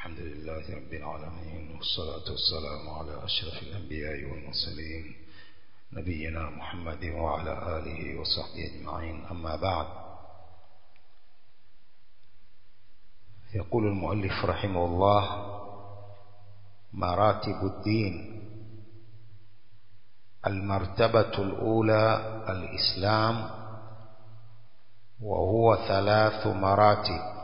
الحمد لله رب العالمين والصلاة والسلام على أشرف الأنبياء والمرسلين نبينا محمد وعلى آله وصحبه أجمعين أما بعد يقول المؤلف رحمه الله مراتب الدين المرتبة الأولى الإسلام وهو ثلاث مراتب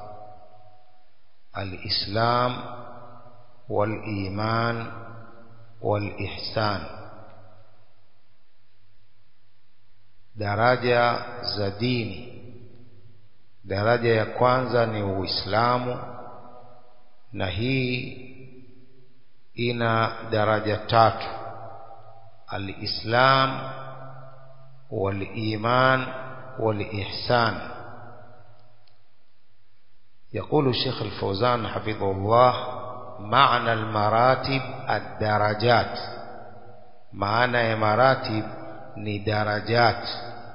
الإسلام والإيمان والإحسان daraja za dini daraja ya kwanza ni uislamu na hii ina daraja tatu alislam waliman walihsan يقول الشيخ الفوزان حفظه الله معنى المراتب الدرجات معنى مراتب درجات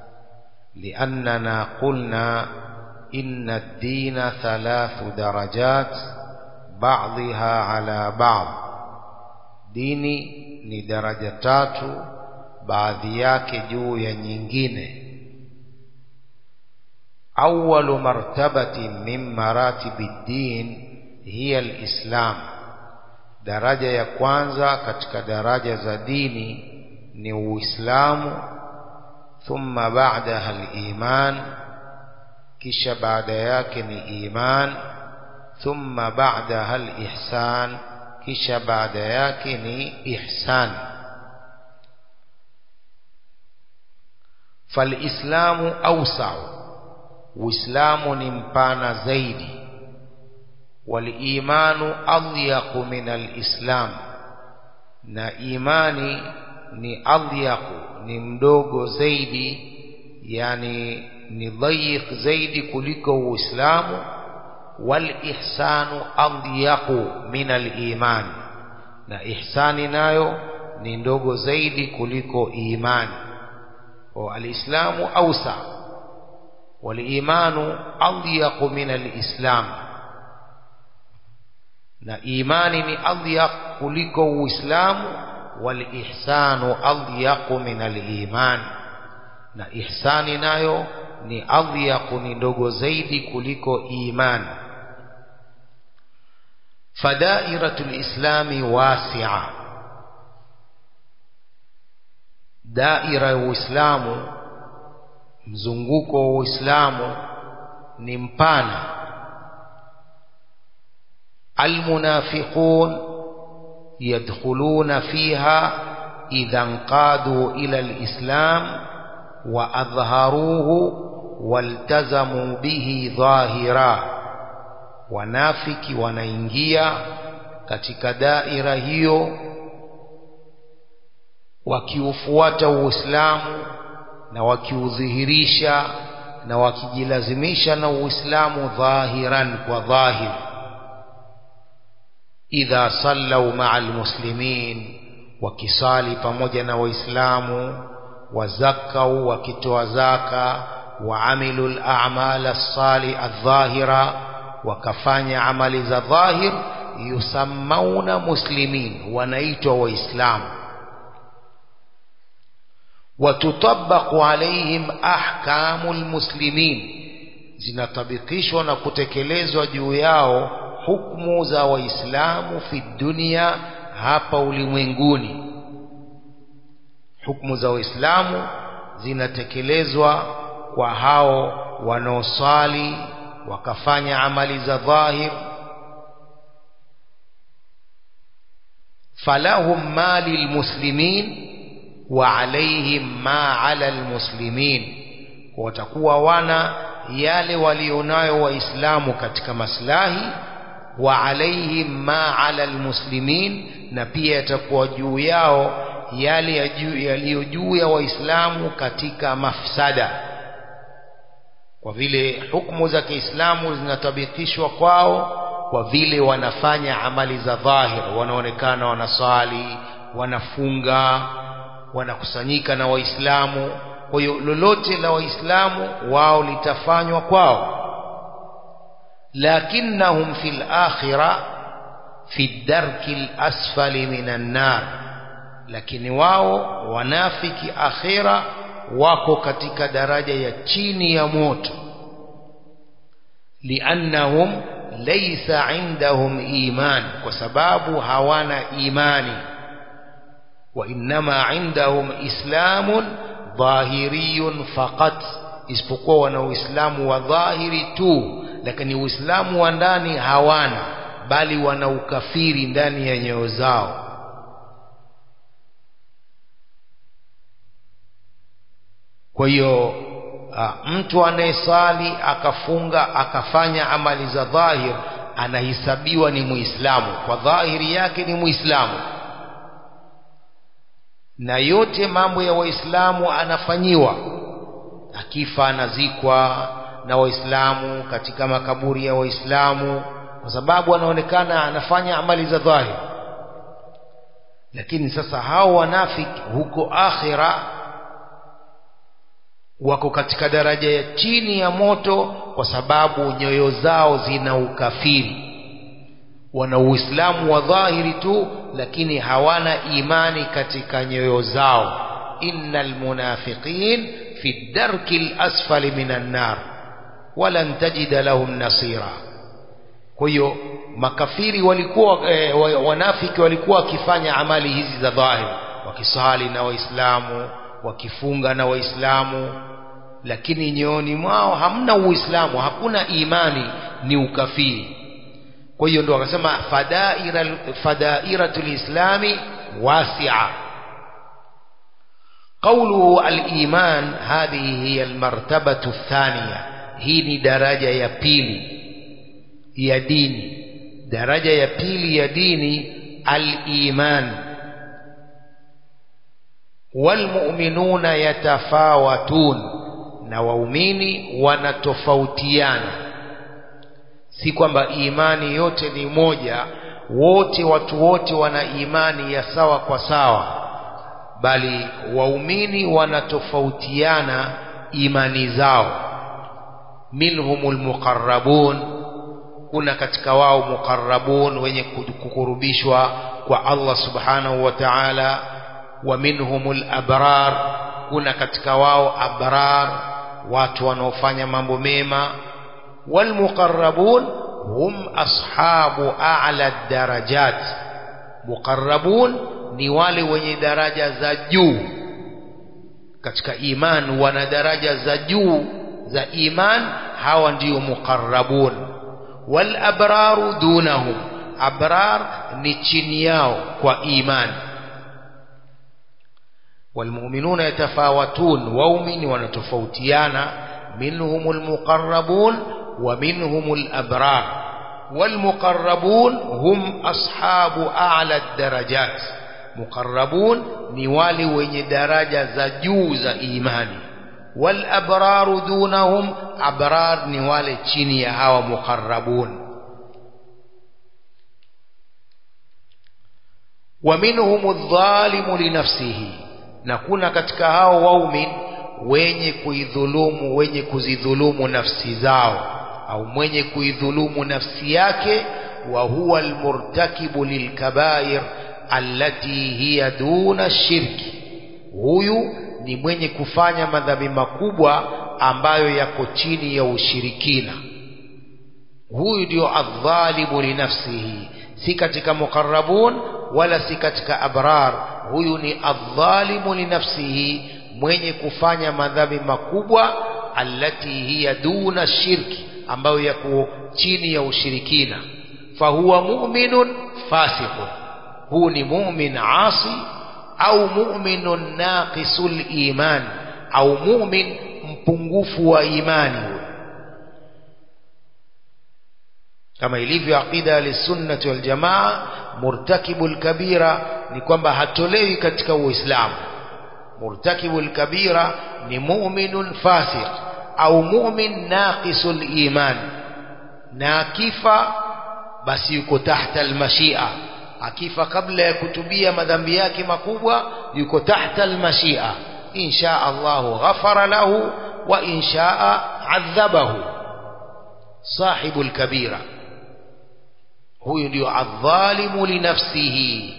لأننا قلنا إن الدين ثلاث درجات بعضها على بعض dini ni daraja tatu baadhi yake juu ya nyingine أول مرتبة من مراتب الدين هي الإسلام daraja ya kwanza katika daraja za dini ni uislamu thumma ba'daha al-iman kisha baada yake ni iman thumma ba'daha al-ihsan kisha baada yake ni ihsan fal-islamu awsa'u uislamu ni mpana zaidi walimanu adyaqu min alislam na imani ni adyaqu ni mdogo zaidi yani ni dhayiq zaidi kuliko uislamu walihsanu adyaqu min aliman na ihsani nayo ni ndogo zaidi kuliko imani wa alislamu awsa والإيمان أضيق من الإسلام na imani ni adhyaq kuliko uislamu walihsanu adhyaq min aliman na ihsani nayo ni adhyaq ni ndogo zaidi kuliko iman fadairatu lislami wasi'a daira ya uislamu mzunguko wa Uislamu ni mpana almunafiqun yadkhuluna fiha idha anqadu ila alislam wa adhharuhu waltazamu bihi dhahira wanafiki wanaingia katika daira hiyo wakiufuata Uislamu na wakiudhihirisha na wakijilazimisha na Uislamu dhahiran kwa dhahir idha sallau ma'a almuslimin wakisali pamoja na waislamu wazakau wakitoa zaka waamilu al-a'mal as-sali adh-dhahira wakafanya amali za dhahir yusammauna muslimin wanaitwa waislamu وتطبق عليهم أحكام المسلمين zinatabikishwa na kutekelezwa juu yao hukumu za waislamu fi dunia hapa ulimwenguni hukumu za waislamu zinatekelezwa kwa hao wanaosali wakafanya amali za dhahir falahum mali lmuslimin wa alaihim ma ala almuslimin watakuwa wana yale walionayo waislamu katika maslahi wa alaihim ma ala almuslimin na pia yatakuwa juu yao yale yaliyo juu ya waislamu katika mafsada kwa vile hukumu za Kiislamu zinatabikishwa kwao kwa vile wanafanya amali za dhahir wanaonekana wanaswali wanafunga wanakusanyika na waislamu kwa hiyo lolote la waislamu wao litafanywa kwao lakinnahum fil akhira fi darki lasfali minan nar lakini wao wanafiki akhira wako katika daraja ya chini ya moto liannahum laysa indahum iman kwa sababu hawana imani wa innama indahum islamun dhahiriyun faqat isipokuwa wana uislamu wa dhahiri tu lakini uislamu wa ndani hawana bali wana ukafiri ndani ya nyoyo zao kwa hiyo mtu anayesali akafunga akafanya amali za dhahir anahesabiwa ni muislamu kwa dhahiri yake ni muislamu na yote mambo ya waislamu anafanyiwa akifa anazikwa na waislamu katika makaburi ya waislamu kwa sababu anaonekana anafanya amali za dhahir lakini sasa hao wanafiki huko akhira wako katika daraja ya chini ya moto kwa sababu nyoyo zao zina ukafiri wana uislamu wa dhahiri tu lakini hawana imani katika nyoyo zao innal munafiqin fi darki lasfali minan nar walan tajida lahum nasira kwa hiyo makafiri walikuwa e, wanafiki walikuwa wakifanya amali hizi za dhahiri wakisali na waislamu wakifunga na waislamu lakini nyooni mwao hamna uislamu hakuna imani ni ukafiri kwa hiyo ndo wakasema fadaira fadairatul islami wasi'a قوله الإيمان هذه هي المرتبة الثانية هي درجة يا بيلي يا ديني درجة يا بيلي يا ديني الإيمان والمؤمنون يتفاوتون na waumini wanatofautiana si kwamba imani yote ni moja wote watu wote wana imani ya sawa kwa sawa bali waumini wanatofautiana imani zao minhumul muqarrabun kuna katika wao muqarrabun wenye kukurubishwa kwa Allah subhanahu wa ta'ala wa minhumul abrar kuna katika wao abrar watu wanaofanya mambo mema walmuqarrabun hum ashabu a'la darajat muqarrabun ni wale wenye daraja za juu katika iman wana daraja za juu za iman hawa ndio muqarrabun wal abraru dunahum abrar ni chini yao kwa imani والمؤمنون يتفاوتون وأؤمن ونتفوتيانا منهم المقربون ومنهم الأبرار والمقربون هم أصحاب أعلى الدرجات مقربون نوالي وين درجة زجوز إيماني والأبرار دونهم أبرار نوالي تشيني هوا مقربون ومنهم الظالم لنفسه na kuna katika hao waumin wenye kuidhulumu wenye kuzidhulumu nafsi zao au mwenye kuidhulumu nafsi yake wa huwa almurtakibu lilkabair allati hiya duna shirki huyu ni mwenye kufanya madhambi makubwa ambayo yako chini ya ushirikina huyu ndio adhalimu linafsihi si katika muqarrabun wala si katika abrar huyu ni adhalimu linafsihi mwenye kufanya madhambi makubwa allati hiya duna shirki ambayo yako chini ya ushirikina fahuwa mu'minun fasiqun huu ni mu'min asi au mu'minun naqisul iman au mu'min mpungufu wa imani huyo kama ilivyo aqida alisunnati waljamaa murtakibul kabira ni kwamba hatolewi katika uislamu murtakibul kabira ni mu'minun fasiq au mu'min naqisul iman na akifa basi yuko tahta almashia akifa kabla ya kutubia madhambi yake makubwa yuko tahta almashia insha Allahu ghafara lahu wa inshaa adhabahu sahibul kabira huyu ndio adh-dhalimu li nafsihi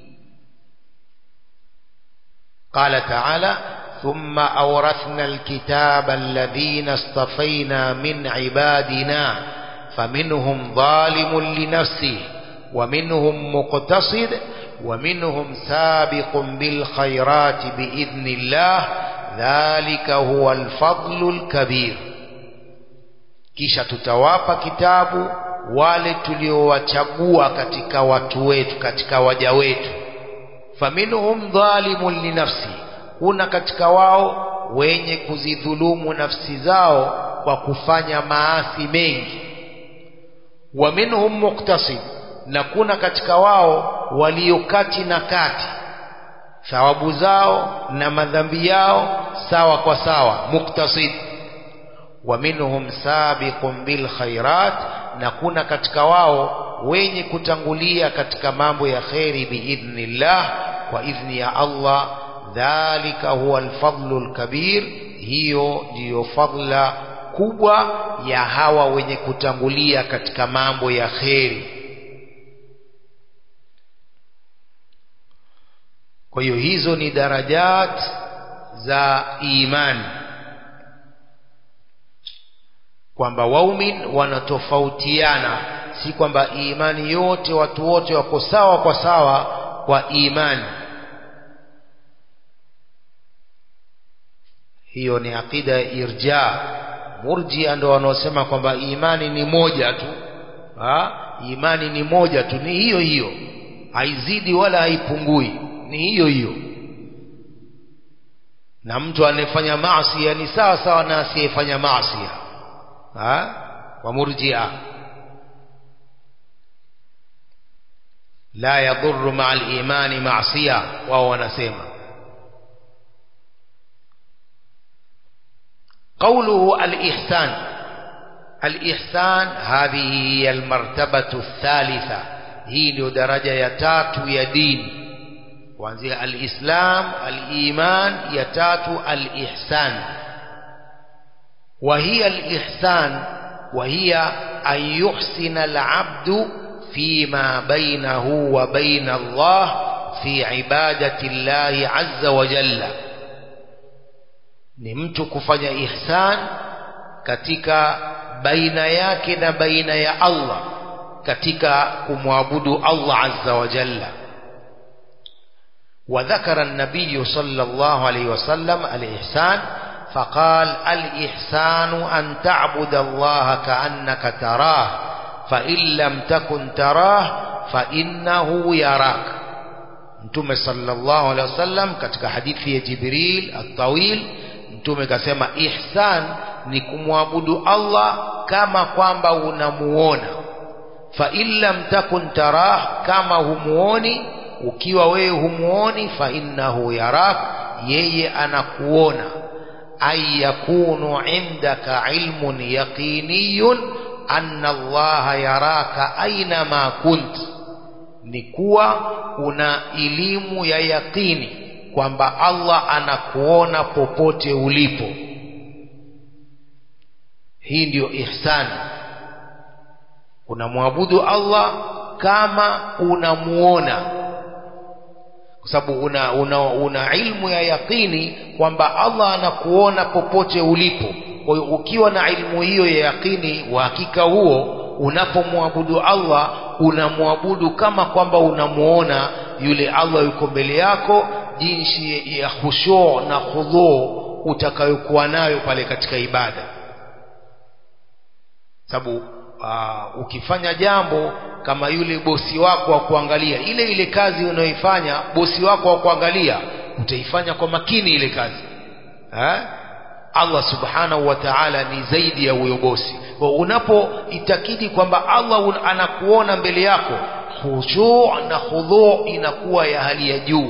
قال تعالى ثم أورثنا الكتاب الذين اصطفينا من عبادنا فمنهم ظالم لنفسه ومنهم مقتصد ومنهم سابق بالخيرات بإذن الله ذلك هو الفضل الكبير kisha tutawapa kitabu wale tuliowachagua katika watu wetu katika waja wetu faminhum dhalimun linafsi kuna katika wao wenye kuzidhulumu nafsi zao kwa kufanya maasi mengi wa minhum muktasib na kuna katika wao waliokati na kati thawabu zao na madhambi yao sawa kwa sawa muktasid wa minhum sabiqun bil khairat na kuna katika wao wenye kutangulia katika mambo ya kheri biidhnillah kwa idhni ya Allah dhalika huwa alfadlu alkabir hiyo ndiyo fadla kubwa ya hawa wenye kutangulia katika mambo ya kheri kwa hiyo hizo ni darajat za imani kwamba waumin wanatofautiana si kwamba imani yote watu wote wako sawa kwa sawa kwa imani hiyo ni aqida ya irja murjia ndo wanaosema kwamba imani ni moja tu ha? imani ni moja tu ni hiyo hiyo haizidi wala haipungui ni hiyo hiyo na mtu anayefanya maasi ni sawa sawa na asiyefanya maasi wa murjia la yadhurru maa al-imani ma'siya wao wanasema قوله الإحسان الإحسان هذه هي المرتبة الثالثة هي درجة يتات يدين kuanzia alislam aliman ya tatu alihsan وهي الإحسان وهي أن يحسن العبد فيما بينه وبين الله في عبادة الله عز وجل ni mtu kufanya ihsan katika baina yake na baina ya Allah katika kumwabudu Allah azza wa jalla وذكر النبي صلى الله عليه وسلم الإحسان فقال الإحسان أن تعبد الله كأنك تراه فإن لم تكن تراه فإنه يراك Mtume sallallahu alaihi wasallam katika hadithi ya Jibril at-tawil Mtume kasema ihsan ni kumwabudu Allah kama kwamba unamuona fa in lam takun tarah kama humuoni ukiwa wewe humuoni fa innahu yarak yeye anakuona ay yakunu indaka ilmun yaqiniyun anna Allah yaraka aina ma kunt ni kuwa una elimu ya yaqini kwamba Allah anakuona popote ulipo hii ndiyo ihsani unamwabudu Allah kama unamuona kwa sababu una, una, una ilmu ya yaqini kwamba Allah anakuona popote ulipo kwa hiyo ukiwa na ilmu hiyo ya yaqini wa hakika huo unapomwabudu Allah unamwabudu kama kwamba unamuona yule Allah yuko mbele yako jinsi ya khushu na khudhu utakayokuwa nayo pale katika ibada sababu uh, ukifanya jambo kama yule bosi wako wa kuangalia ile ile kazi unayoifanya bosi wako wa kuangalia utaifanya kwa makini ile kazi ha? Allah subhanahu wa ta'ala ni zaidi ya huyo bosi kwa unapoitakidi kwamba Allah un, anakuona mbele yako khushu na khudhu inakuwa ya hali ya juu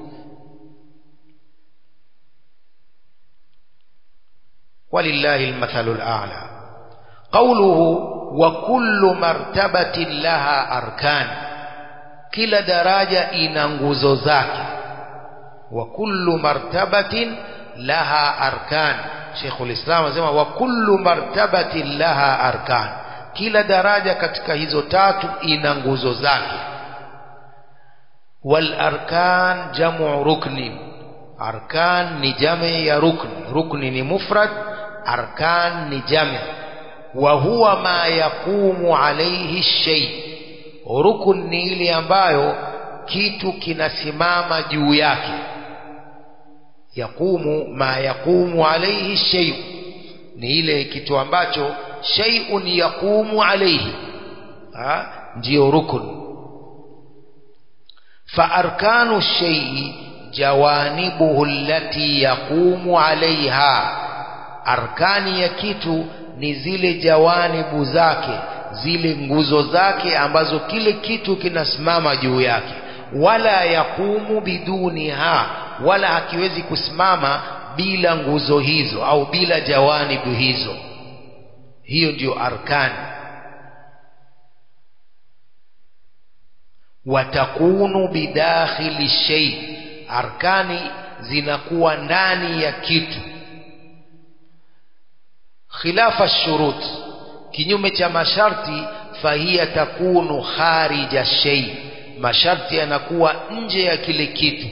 walillahi almathalu al'a قوله وكل مرتبة لها أركان كلا درجة إن nguzo zake وكل مرتبة لها أركان شيخ الإسلام anasema وكل مرتبة لها أركان kila daraja katika hizo tatu ina nguzo zake wal arkan jamu rukni arkan ni jami ya rukni rukni ni mufrad arkan ni jami wa huwa ma yaqumu alayhi shay rukun ni ile ambayo kitu kinasimama juu yake yaqumu ma yaqumu alayhi shay ni ile kitu ambacho shay'un yaqumu alayhi ha ndio rukun fa arkanu shay'i jawanibuhu allati yaqumu alaiha arkani ya kitu ni zile jawanibu zake zile nguzo zake ambazo kile kitu kinasimama juu yake wala yaqumu biduniha wala hakiwezi kusimama bila nguzo hizo au bila jawanibu hizo hiyo ndio arkani watakunu bidakhili shay arkani zinakuwa ndani ya kitu khilafa shurut kinyume cha masharti fahiya takunu kharija shay masharti yanakuwa nje ya kile kitu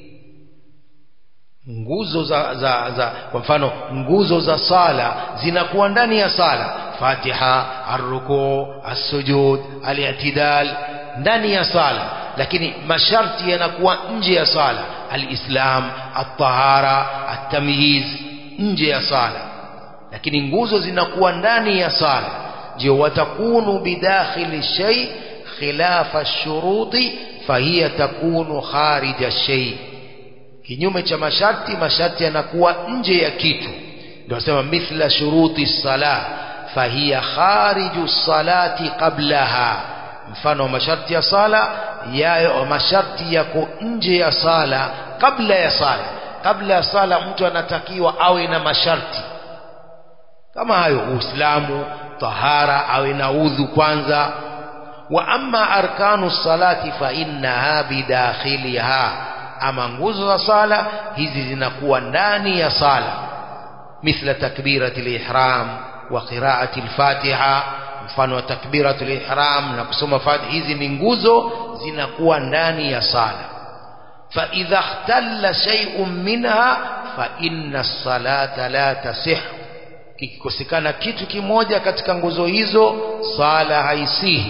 nguzo za, za, za kwa mfano nguzo za sala zinakuwa ndani ya sala fatiha arruku assujud al-i'tidal ndani ya sala lakini masharti yanakuwa nje ya sala alislam at-tahara at-tamyiz nje ya sala lakini nguzo zinakuwa ndani ya sala ndio watakunu bidakhili shay khilafa shuruti fahiya takunu kharija shay kinyume cha masharti masharti yanakuwa nje ya kitu ndio nasema mithla shuruti sala fahiya khariju salati qablaha mfano wa masharti ya sala yayo masharti yako nje ya sala kabla ya sala kabla ya sala mtu anatakiwa awe na masharti kama hayo uislamu tahara awe na udhu kwanza wa amma arkanu salati fa innaha bidakhiliha ama nguzo za sala hizi zinakuwa ndani ya sala mithla takbirati ihram wa qiraati al-fatiha mfano wa takbiratul ihram na kusoma fatiha hizi ni nguzo zinakuwa ndani ya sala fa idha ikhtalla shay'un minha fa inna salata la tasih kikikosekana kitu kimoja katika nguzo hizo sala haisihi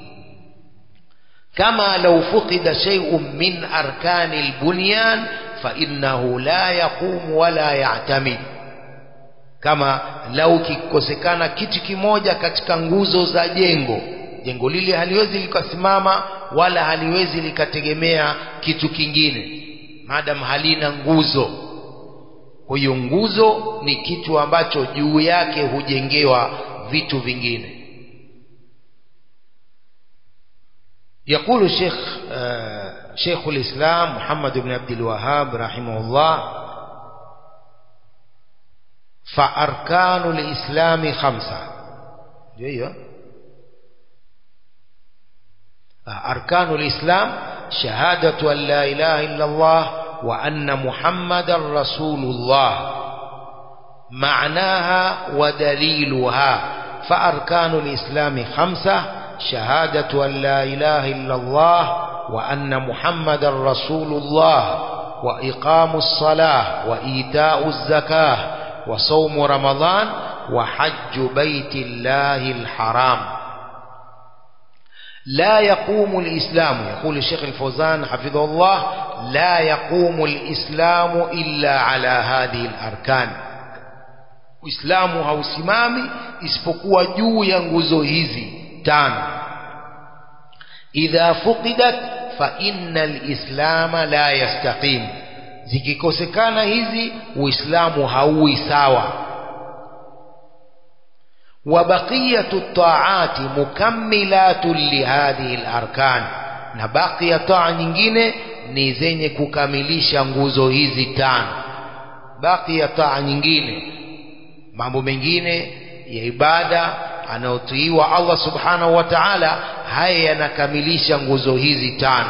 kama law fuqida shay'un min arkani albunyan fa innahu la yaqumu wala ya'tamid kama lau kikosekana kitu kimoja katika nguzo za jengo jengo lile haliwezi likasimama wala haliwezi likategemea kitu kingine madam halina nguzo kwa hiyo nguzo ni kitu ambacho juu yake hujengewa vitu vingine يقول الشيخ شيخ الإسلام محمد بن عبد الوهاب رحمه الله فأركان الإسلام خمسة جيد أركان الإسلام شهادة أن لا إله إلا الله وأن محمد رسول الله معناها ودليلها فأركان الإسلام خمسة شهادة أن لا إله إلا الله وأن محمد رسول الله وإقام الصلاة وإيتاء الزكاة وصوم رمضان وحج بيت الله الحرام لا يقوم الإسلام يقول الشيخ الفوزان حفظه الله لا يقوم الإسلام إلا على هذه الأركان Uislamu hausimami isipokuwa juu ya nguzo hizi tano. Idha fuqidat fa innal islama la yastaqim, zikikosekana hizi Uislamu hauwi sawa. Wa baqiyatu taati mukammilatun lihadhihi al-arkan, na baki ya taa nyingine ni zenye kukamilisha nguzo hizi tano. Baki ya taa nyingine mambo mengine ya ibada anayotiiwa Allah subhanahu wa ta'ala haya yanakamilisha nguzo hizi tano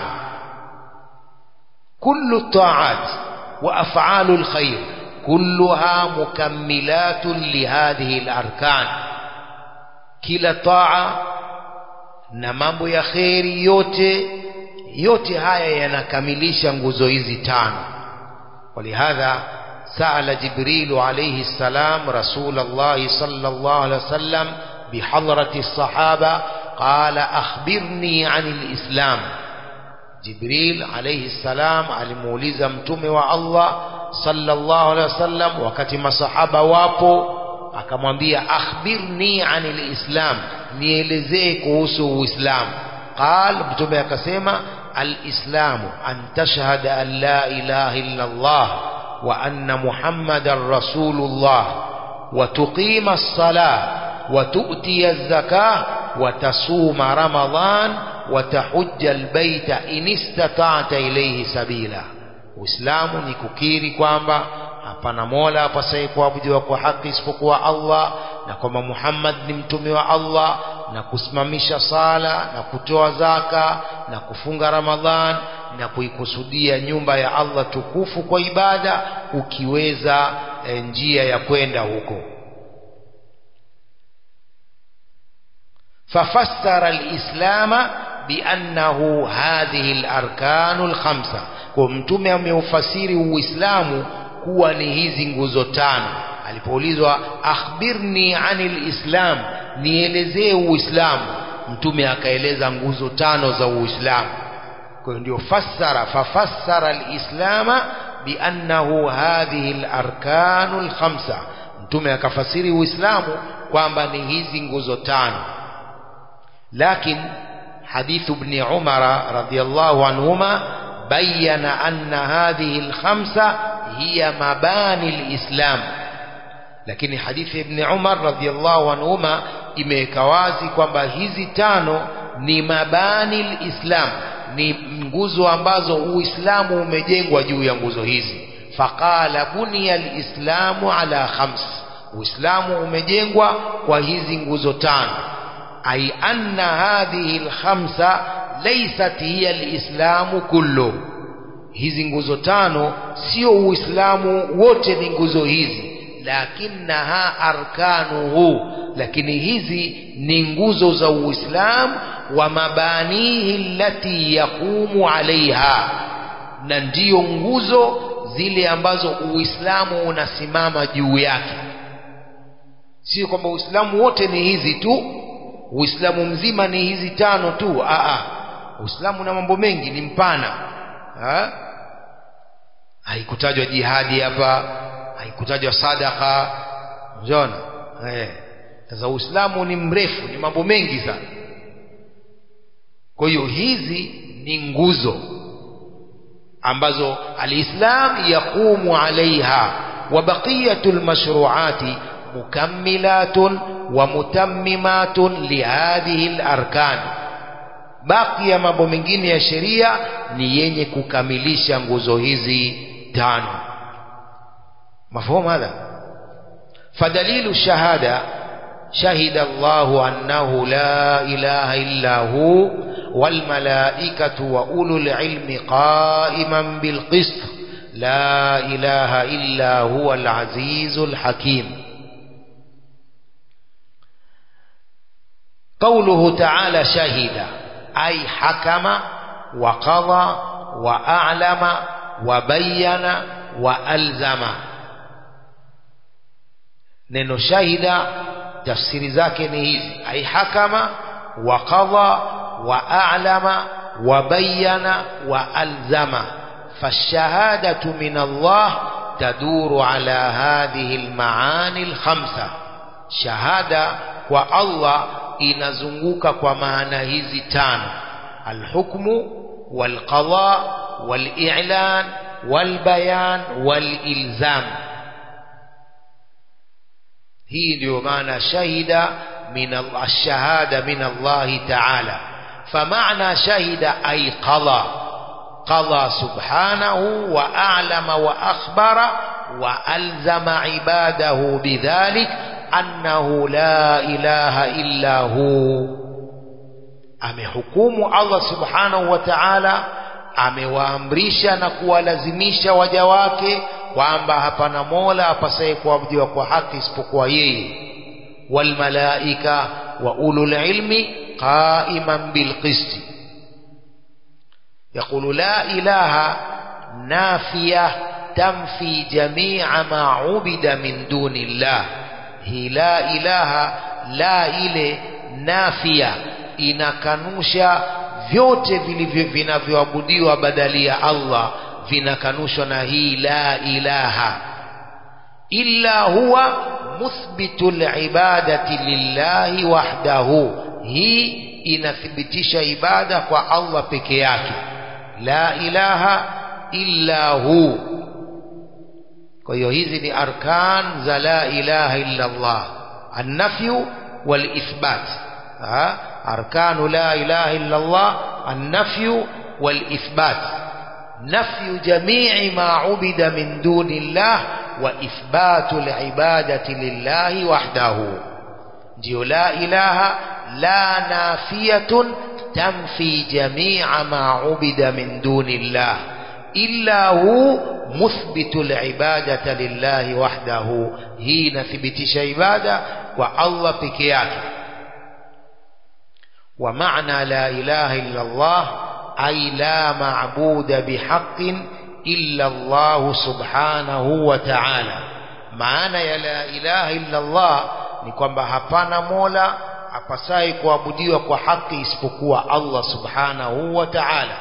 kullu ta'at wa af'alu alkhair kulluha mukammilatun lihadhihi alarkan kila taa na mambo ya kheri yote yote haya yanakamilisha nguzo hizi tano ولهذا سأل جبريل عليه السلام رسول الله صلى الله عليه وسلم بحضرة الصحابة قال أخبرني عن الإسلام جبريل عليه السلام alimuuliza mtume wa Allah sallallahu alaihi wasallam wakati masahaba wapo akamwambia akhbirni anil islam nielezee kuhusu uislamu qal mtume akasema alislamu an tashhada an la ilaha illa Allah wa anna muhammadan rasulullah wa tuqima as-salah wa tu'ti az-zakah wa tasuma ramadan wa tahujja al-baita in istata'ta ilayhi sabila Uislamu ni kukiri kwamba hapana mola apasaye kuabudiwa kwa haki isipokuwa Allah na kwamba Muhammad ni mtume wa Allah na kusimamisha sala na kutoa zaka na kufunga Ramadhan na kuikusudia nyumba ya Allah tukufu kwa ibada ukiweza e, njia ya kwenda huko fafassara alislama biannahu hadhihi alarkanu alkhamsa kwa mtume ameufasiri uislamu kuwa ni hizi nguzo tano alipoulizwa akhbirni anil islam nielezee uislamu mtume akaeleza nguzo tano za uislamu kwa hiyo ndio fassara fafassara alislama biannahu hadhihi alarkanu alkhamsa mtume akafasiri uislamu kwamba ni hizi nguzo tano lakini حديث ابن عمر رضي الله عنهما بين أن هذه الخمسة هي مباني الإسلام lakini hadithi ibn Umar radhiallahu anhuma imeweka wazi kwamba hizi tano ni mabani lislam ni nguzo ambazo uislamu umejengwa juu ya nguzo hizi faqala buniya lislamu ala khams uislamu umejengwa kwa hizi nguzo tano أي أن هذه الخمسة ليست هي الإسلام كله hizi nguzo tano sio uislamu wote ni nguzo hizi lakinaha arkanuhu lakini hizi ni nguzo za uislamu wa mabanihi allati yaqumu alaiha na ndiyo nguzo zile ambazo uislamu unasimama juu yake sio kwamba uislamu wote ni hizi tu uislamu mzima ni hizi tano tu aa uislamu na mambo mengi ni mpana ha? haikutajwa jihadi hapa haikutajwa sadaka unaona eh sasa uislamu ni mrefu ni mambo mengi sana kwa hiyo hizi ni nguzo ambazo alislam yaqumu alaiha wa baqiyatul mashru'ati مكملات ومتممات لهذه الأركان baki ya mambo mengine ya sheria ni yenye kukamilisha nguzo hizi tano mafhumu hadha fadalilu shahada shahida Allah annahu la ilaha illa hu wal malaikatu wa ulul ilmi qa'iman bil qist la ilaha illa huwa al azizul hakim قوله تعالى شهد أي حكم وقضى وأعلم وبين وألزم neno shahida tafsiri zake ni hizi ai hakama wa qadha wa a'lama wa bayyana wa alzama fashahadatu min Allah taduru ala hadhihi almaani alkhamsa shahada kwa Allah inazunguka kwa maana hizi tano alhukmu walqada wali'lan walbayan walilzam hii ndio maana shahida min ash-shahada min Allah ta'ala فمعنى شهد أي قضى قضى سبحانه وأعلم وأخبر وألزم عباده بذلك أنه لا إله إلا هو amehukumu Allah subhanahu wa ta'ala amewaamrisha na kuwalazimisha waja wake kwamba hapana mola apasaye kuabudiwa kwa haki isipokuwa yeye walmalaika وأولو العلم قائما بالقسط يقول لا إله نافية تنفي جميع ما عبد من دون الله هي لا إله لا إله نافية inakanusha vyote vilivyo vinavyoabudiwa badali ya Allah vinakanushwa na hii la ilaha illa huwa muthbitu libadati lillahi wahdahu hii inathibitisha ibada kwa Allah peke yake la ilaha illa hu kwa hiyo hizi ni arkan za la ilaha illa Allah annafyu walithbat arkanu la ilaha illa Allah annafyu walithbat نفي جميع ما عبد من دون الله وإثبات العبادة لله وحده ديو لا إله لا نافية تنفي جميع ما عبد من دون الله إلا هو مثبت العبادة لله وحده هي نثبتش عبادة والله بكياك ومعنى لا إله إلا الله أي لا معبود بحق إلا الله سبحانه وتعالى maana ya la ilaha illa Allah ni kwamba hapana mola apasai kuabudiwa kwa haki isipokuwa Allah subhanahu wa ta'ala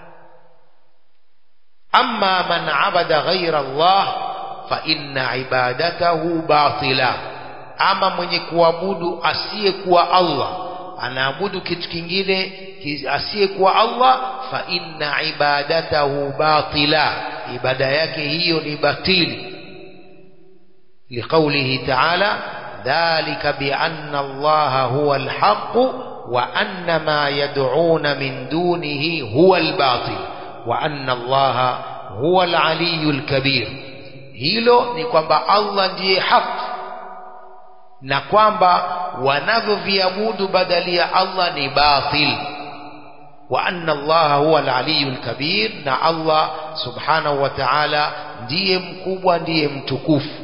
amma man abada ghaira Allah fa inna ibadatahu batila ama mwenye kuabudu asiyekuwa Allah anaabudu kitu kingine asiyekuwa Allah fa inna ibadatahu batila ibada yake hiyo ni batili liqaulihi ta'ala dhalika bi anna Allah huwa alhaq wa anna ma yad'una min dunihi huwa albatil wa anna Allah huwa alaliyul kabir hilo ni kwamba Allah ndiye haki na kwamba wanavyoviabudu badali ya Allah ni batil wa anna Allah huwa al-aliyul kabir na Allah subhanahu wa ta'ala ndiye mkubwa ndiye mtukufu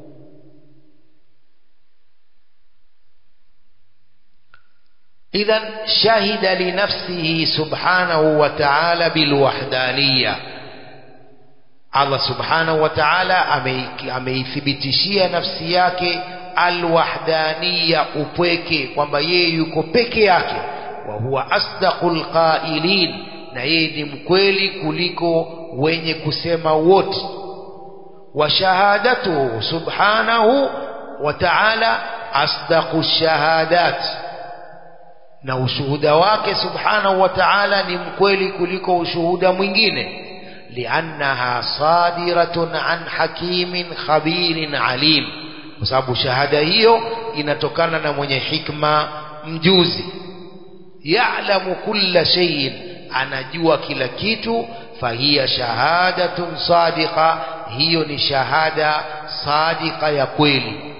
idhan shahida li nafsihi subhanahu wa ta'ala bil wahdaniyya Allah subhanahu wa ta'ala ameithibitishia nafsi yake alwahdaniya upweke kwamba yeye yuko peke yake wa huwa asdaqul qailin na yeye ni mkweli kuliko wenye kusema wote wa shahadatuhu subhanahu wa ta'ala asdaqu shahadat na ushuhuda wake subhanahu wa ta'ala ni mkweli kuliko ushuhuda mwingine liannaha sadiratun an hakimin khabirin alim kwa sababu shahada hiyo inatokana na mwenye hikma mjuzi ya'lamu kulla shay'in anajua kila kitu fahiya shahadatun sadiqa hiyo ni shahada sadiqa ya kweli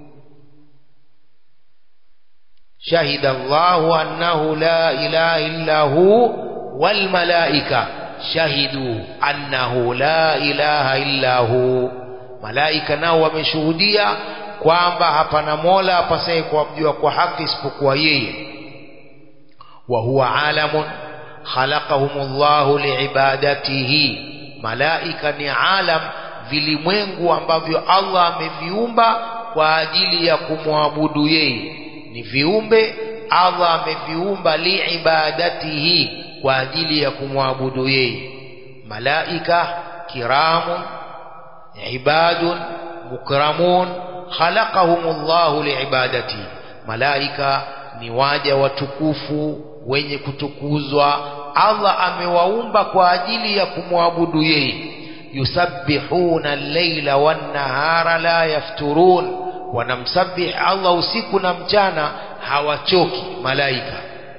شهد الله أنه لا إله إلا هو والملائكة شهدوا أنه لا إله إلا هو malaika nao wameshuhudia kwamba hapana mola apasaye kuabudiwa kwa haki isipokuwa yeye wa huwa alamun khalaqahumullahu liibadatihi malaika ni alam vilimwengu ambavyo Allah ameviumba kwa ajili ya kumwabudu yeye ni viumbe Allah ameviumba liibadatihi kwa ajili ya kumwabudu yeye malaika kiramun عباد مكرمون خلقهم الله لعبادته malaika ni waja watukufu wenye kutukuzwa Allah amewaumba kwa ajili ya kumwabudu yeye yusabbihuna al-laila wan-nahara la yafturun wanamsabih Allah usiku na mchana hawachoki malaika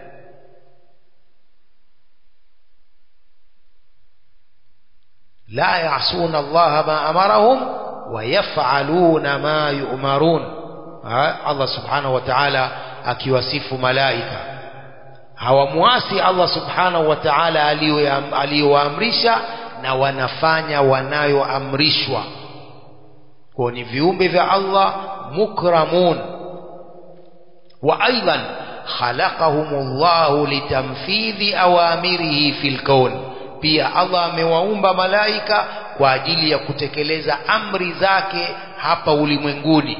لا يعصون الله ما أمرهم ويفعلون ما يؤمرون الله سبحانه وتعالى akiwasifu malaika hawamwasi Allah subhanahu wa ta'ala aliyowaamrisha na wanafanya wanayoamrishwa kwa ni viumbe vya Allah mukramun وأيضا خلقهم الله لتنفيذ أوامره في الكون pia Allah amewaumba malaika kwa ajili ya kutekeleza amri zake hapa ulimwenguni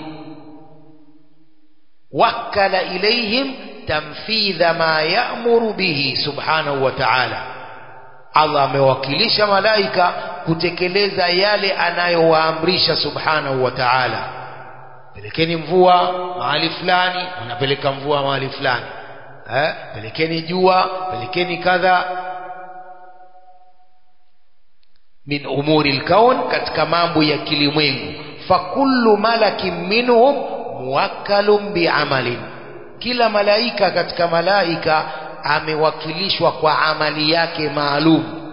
wakala ilaihim tamfidha ma ya'muru bihi subhanahu wa ta'ala Allah amewakilisha malaika kutekeleza yale anayowaamrisha subhanahu wa ta'ala pelekeni mvua mahali fulani wanapeleka mvua mahali fulani eh pelekeni jua pelekeni kadha min umuri alkaun katika mambo ya kilimwengu fakullu malakin minhum muwakkalun biamalin kila malaika katika malaika amewakilishwa kwa amali yake maalum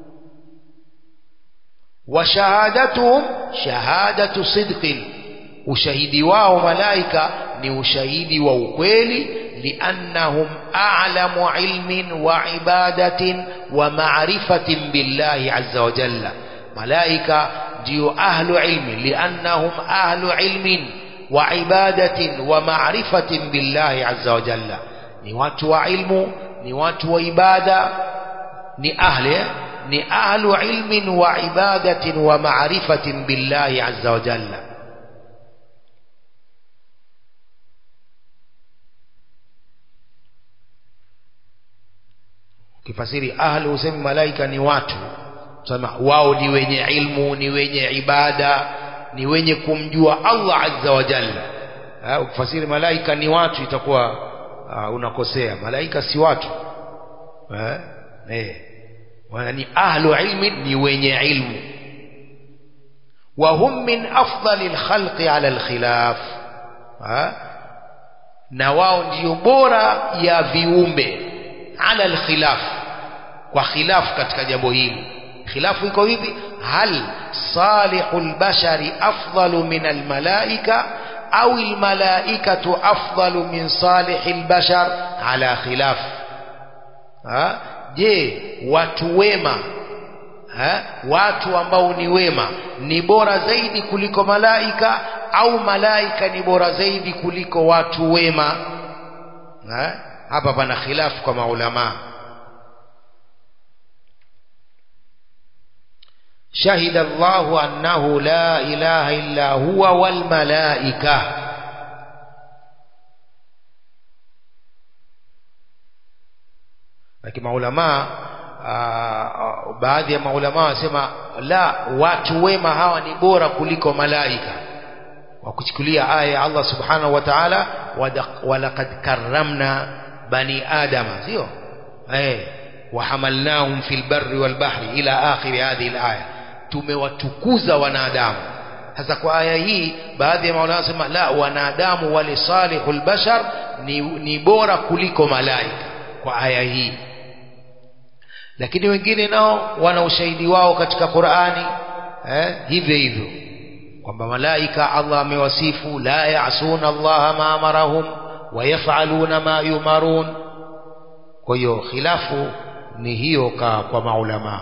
wa shahadatuhum shahadatu sidqin ushahidi wao malaika ni ushahidi wa ukweli liannahum a'lamu ilmin wa ibadatin wa ma'rifatin billahi azza wa jalla malaika ndio ahlu ilmi liannahum ahlu ilmin wa ibadatin wa ma'rifatin billahi azza wa jalla ni watu wa ilmu ni watu wa ibada ni ahli ni ahlu ilmin wa ibadatin wa ma'rifatin billahi azza wa jalla ukifasiri ahlu usemi malaika ni watu sema wao ni wenye ilmu ni wenye ibada ni wenye kumjua Allah azza wa jalla ha, ukifasiri malaika ni watu itakuwa uh, unakosea malaika si watu eh eh wana ni ahlu ilmi ni wenye ilmu wa hum min afdalil khalqi ala alkhilaf ha? na wao ndio bora ya viumbe ala alkhilaf kwa khilaf katika jambo hili khilafu iko hivi hal salihul bashari afdalu min almalaika au almalaikatu afdalu min salihil bashar ala khilaf ha? je watu wema ha? watu ambao ni wema ni bora zaidi kuliko malaika au malaika ni bora zaidi kuliko watu wema ha? hapa pana khilafu kwa maulama شهد الله أنه لا إله إلا هو والملائكة lakini maulama baadhi ya maulama wasema la watu wema hawa ni bora kuliko malaika wa kuchukulia aya ya Allah subhanahu wa ta'ala walaqad karramna bani adama sio eh wahamalnahum fil barri wal bahri ila akhir hadhihi al aya tumewatukuza wanadamu sasa kwa aya hii baadhi ya maulama wanasema la wanadamu wale salihul bashar ni, ni bora kuliko malaika kwa aya hii lakini wengine nao wana ushahidi wao katika Qur'ani eh, hivyo hivyo kwamba malaika Allah amewasifu la ya'suna Allah ma amarahum wa yaf'aluna ma yumarun kwa hiyo khilafu ni hiyo ka, kwa maulama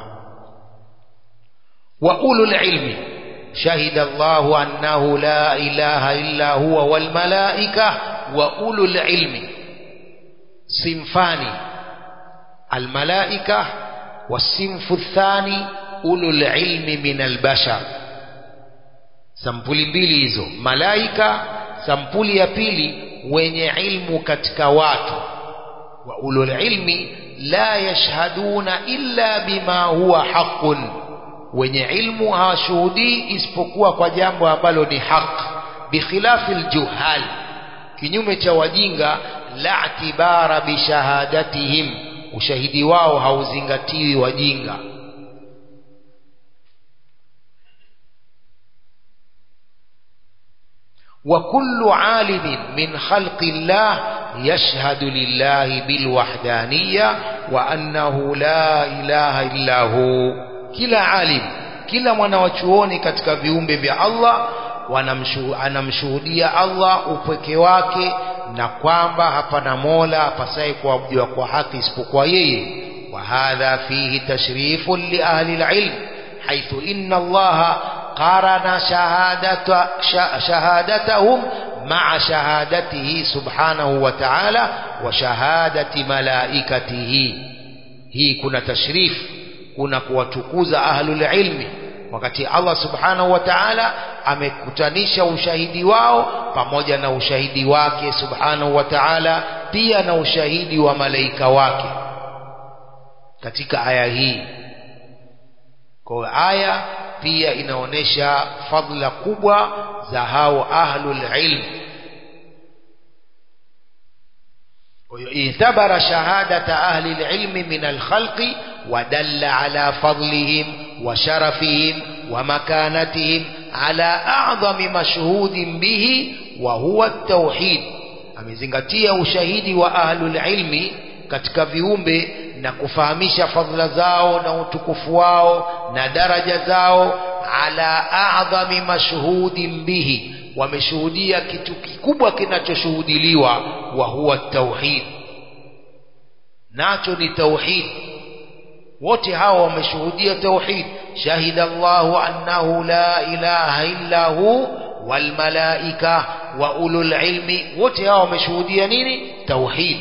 wa ulul ilmi shahida Allah annahu la ilaha illa huwa wal malaika wa ulul ilmi simfani al malaika والصنف الثاني أولو العلم من البشر sampuli mbili hizo malaika sampuli ya pili wenye ilmu katika watu wa ulul ilmi la yashhaduna illa bima huwa haqqun wenye ilmu hawashuhudii isipokuwa kwa jambo ambalo ni haq bikhilafi aljuhal kinyume cha wajinga la tibara bishahadatihim ushahidi wao hauzingatiwi wajinga وكل عالم من خلق الله يشهد لله بالوحدانية وأنه لا إله إلا هو كلا عالم كلا mwanawachuoni katika viumbe vya Allah anamshuhudia Allah upweke wake na kwamba hapana mola apasaye kuabudiwa kwa haki isipokuwa yeye wa hadha fihi tashrifun li ahli alilm haithu inna allaha qarana shahadata shahadatahum مع شهادته سبحانه وتعالى وشهادة ملائكته hii kuna tashrif kuna kuwatukuza ahlul ilmi wakati Allah subhanahu wa ta'ala amekutanisha ushahidi wao pamoja na ushahidi wake subhanahu wa ta'ala pia na ushahidi wa malaika wake katika aya hii kwa aya pia inaonesha fadla kubwa za hao ahlul ilm اعتبر شهادة أهل العلم من الخلق ودل على فضلهم وشرفهم ومكانتهم على أعظم مشهود به وهو التوحيد amezingatia ushahidi wa ahlul ilmi katika viumbe na kufahamisha fadhila zao na utukufu wao na daraja zao ala a'dhami mashhudin bihi wameshuhudia kitu kikubwa kinachoshuhudiliwa wa huwa tauhid nacho ni tauhid wote hawa wameshuhudia tauhid shahida Allahu annahu la ilaha illa hu wal malaika wa ulul ilmi wote hawa wameshuhudia nini tauhid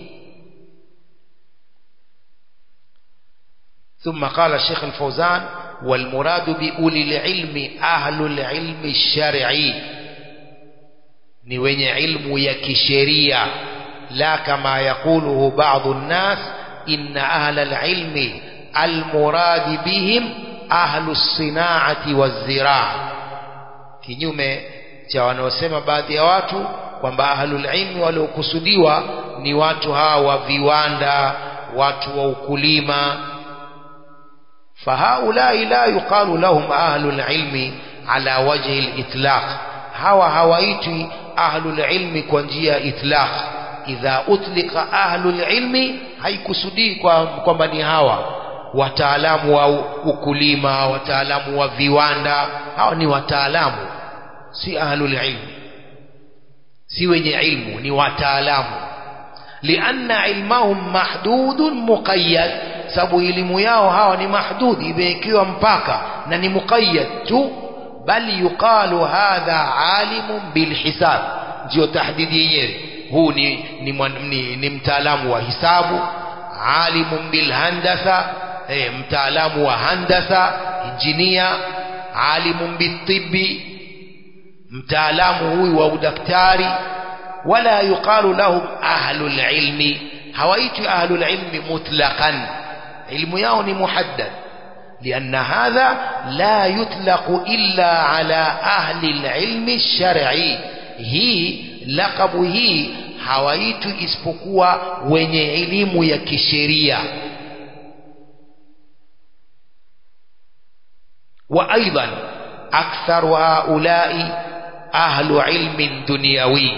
ثم قال الشيخ الفوزان والمراد بأولي العلم أهل العلم الشرعي ni wenye ilmu ya kisheria la kama yakuluhu baadhi nnas inna ahla alilmi almuradi bihim ahlu sinaati waziraa kinyume cha wanaosema baadhi ya watu kwamba ahlul ilmi waliokusudiwa ni watu hawa wa viwanda watu wa ukulima fahaulai la yuqalu lahum ahlul ilmi ala wajhi litlaq hawa hawaitwi ahlul ilmi kwa njia ya itlaq idha utlika ahlul ilmi haikusudii kwamba ni hawa wataalamu wa ukulima wataalamu wa viwanda hawa ni wataalamu si ahlul ilmi si wenye ilmu ni wataalamu lianna ilmahum mahdudun muqayyad sababu elimu yao hawa ni mahdud imewekewa mpaka na ni muqayyad tu bali yuqalu hadha alimun bilhisab ndio tahdidi yenyewe huu ni, ni, ni, ni mtaalamu wa hisabu alimun bilhandasa eh, mtaalamu wa handasa injinia alimun bitibbi mtaalamu huyu wa udaktari wala yuqalu lahum ahlul ilmi hawaitwi ahlul ilmi mutlaqan ilmu yao ni muhaddad لأن هذا لا يطلق إلا على أهل العلم الشرعي هي لقب هي hawaitu isipokuwa wenye elimu ya kisheria وأيضا أكثر هؤلاء أهل علم دنيوي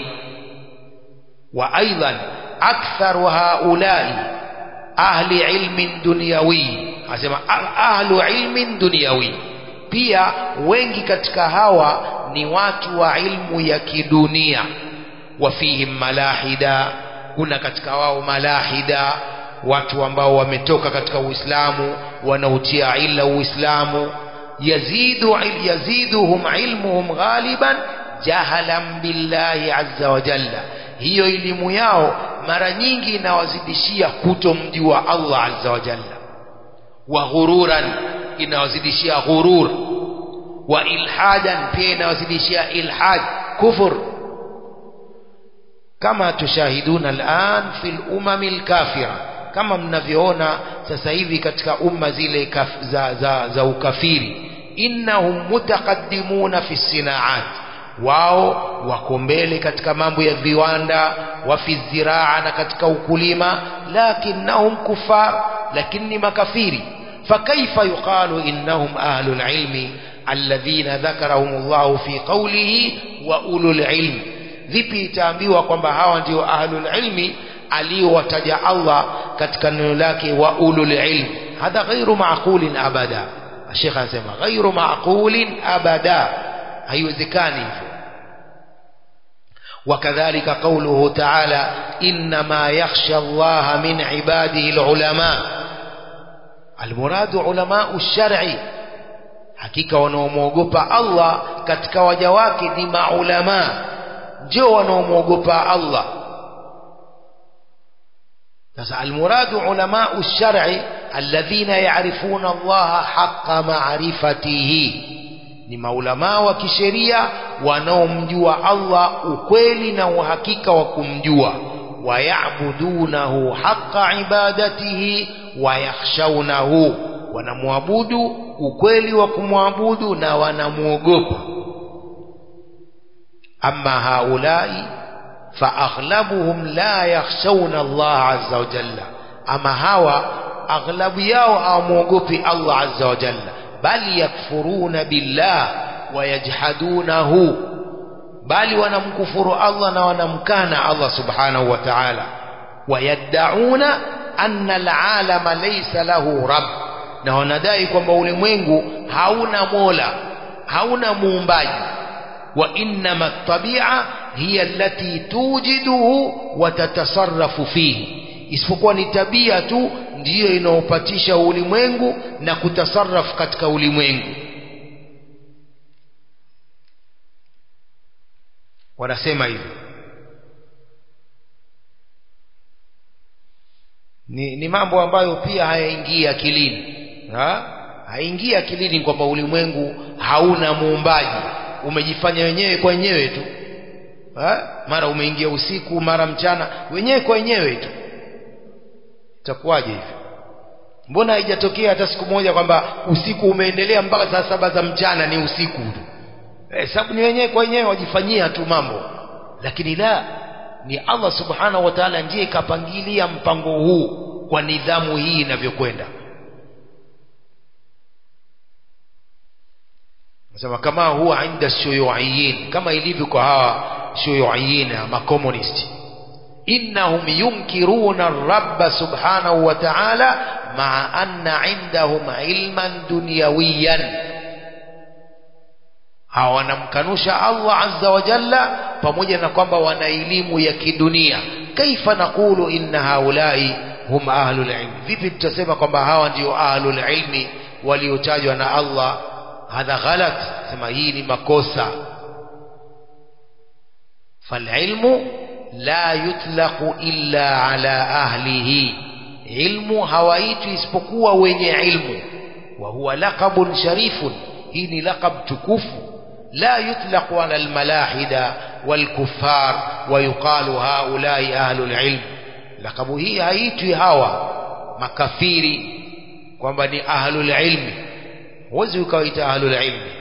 وأيضا أكثر هؤلاء أهل علم دنيوي asema ahlu ilmin dunyawi pia wengi katika hawa ni watu wa ilmu ya kidunia wafihim malahida kuna katika wao malahida watu ambao wametoka katika uislamu wanautia ila uislamu yazidu yaziduhum ilmuhum ghaliban jahalan billahi azza wa jalla hiyo elimu yao mara nyingi inawazidishia kutomjua Allah azza wa jalla wa ghururan inawazidishia ghurur wa ilhadan pia inawazidishia ilhad kufur kama tushahiduna al'an fil umam al-kafira kama mnavyoona sasa hivi katika umma zile kaf, za, za, za ukafiri innahum mutaqaddimuna fi sinaat wao wako mbele katika mambo ya viwanda wa fi ziraa na katika ukulima lakinnahum kufar lakini makafiri فكيف يقال إنهم أهل العلم الذين ذكرهم الله في قوله وأولو العلم vipi itaambiwa kwamba hawa ndio ahlul ilmi aliyowataja Allah katika neno lake wa ulul ilm hadha ghairu maqulin abada Sheikh anasema ghairu maqulin abada haiwezekani hivyo وكذلك قوله تعالى إنما يخشى الله من عباده العلماء المراد علماء الشرع hakika wanaomwogopa Allah katika waja wake ni maulama ndio wanaomwogopa Allah sasa almuradu ulamau lshar'i alladhina yarifuna allaha haqa maarifatihi ni maulamaa wa kisheria wanaomjua Allah ukweli na uhakika wa kumjua wayabudunahu haqa ibadatihi wayakhshawnahu wanamwabudu ukweli wa kumwabudu na wanamwogopa amma haulai faaghlabuhum la yakhshawna Allah azza wa jalla ama hawa aghlabu yao hawamwogopi Allah azza wa jalla bali yakfuruna billah wayajhadunahu bali wanamkufuru Allah na wanamkana Allah subhanahu wa ta'ala wayaddauna anna alalama laysa lahu rabb na wanadai kwamba ulimwengu hauna mola hauna muumbaji wa innama tabia hiya allati tujiduhu wa tatasarrafu fihi isipokuwa ni tabia tu ndiyo inaopatisha ulimwengu na kutasarrafu katika ulimwengu wanasema hivyo ni, ni mambo ambayo pia hayaingii akilini ha? haingii akilini kwamba ulimwengu hauna muumbaji umejifanya wenyewe kwa wenyewe tu ha? mara umeingia usiku mara mchana wenyewe kwa wenyewe tu itakuwaje hivyo mbona haijatokea hata siku moja kwamba usiku umeendelea mpaka saa saba za mchana ni usiku tu eh, sababu ni wenyewe kwa wenyewe wajifanyia tu mambo lakini la ni Allah subhanahu wa ta'ala ndiye kapangilia mpango huu kwa nidhamu hii inavyokwenda nasema kama huwa inda shuyuiyin kama ilivyo kwa hawa shuyuiyin makomunisti innahum yunkiruna ar-rabb subhanahu wa ta'ala ma'a anna indahum ilman dunyawiyan hawa wanamkanusha Allah azza wa jalla pamoja na kwamba wana elimu ya kidunia kaifa naqulu inna haulai hum ahlul ilmi vipi tutasema kwamba hawa ndio ahlul ilmi waliotajwa na Allah hadha ghalat sema hii ni makosa falilmu la yutlaqu illa ala ahlihi ilmu hawaitwi isipokuwa wenye ilmu wa huwa laqabun sharifun hii ni laqab tukufu لا يطلق على الملاحدة والكفار ويقال هؤلاء أهل العلم لقب هي هايتwi hawa makafiri kwamba ni ahlul ilmi huwezi ukawaita ahlul ilmi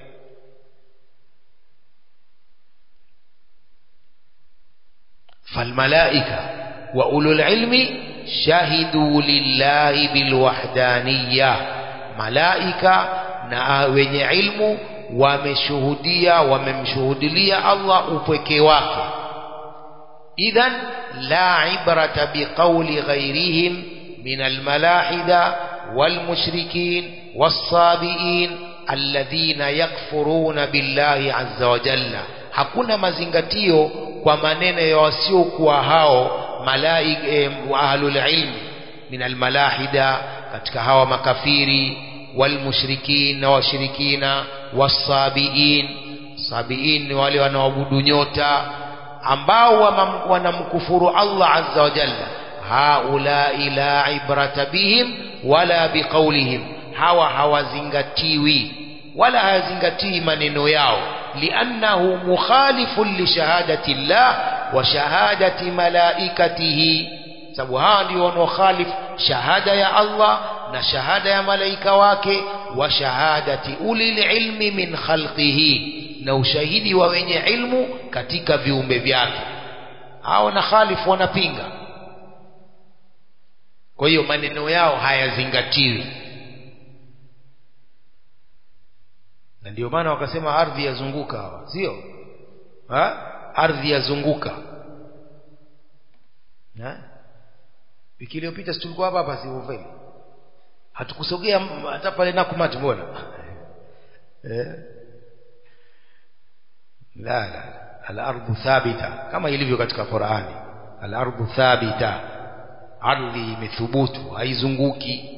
فالملائكة وأولو العلم شهدوا لله بالوحدانية ملائكة na wenye ilmu wameshuhudia wamemshuhudilia Allah upweke wake idhan la ibrata biqauli ghairihim min almalahida walmushrikin wassabiin alladhina yakfuruna billahi azza wa jalla hakuna mazingatio kwa maneno ya wasiokuwa hao malaika eh, ahlul ilmi min almalahida katika hawa makafiri walmushrikin na washirikina wasabiin sabiin ni wale wanaoabudu nyota ambao wanamkufuru Allah azza wa jalla haulai la ibrata bihim wala biqaulihim hawa hawazingatiwi wala hayazingatii maneno yao liannahu mukhalifun lishahadati llah wa shahadati malaikatihi sababu hawa ndio wanaokhalifu shahada ya Allah na shahada ya malaika wake wa shahadati ulil ilmi min khalqihi na ushahidi wa wenye ilmu katika viumbe vyake hao na khalifu wanapinga kwa hiyo maneno yao hayazingatiwi na ndio maana wakasema ardhi yazunguka hawa sio ardhi yazunguka wiki iliyopita si tulikuwa hapa hapa siuveli hatukusogea hata pale nakumati mbona eh? la la al-ardu thabita kama ilivyo katika Qur'ani al-ardu thabita ardhi imethubutu haizunguki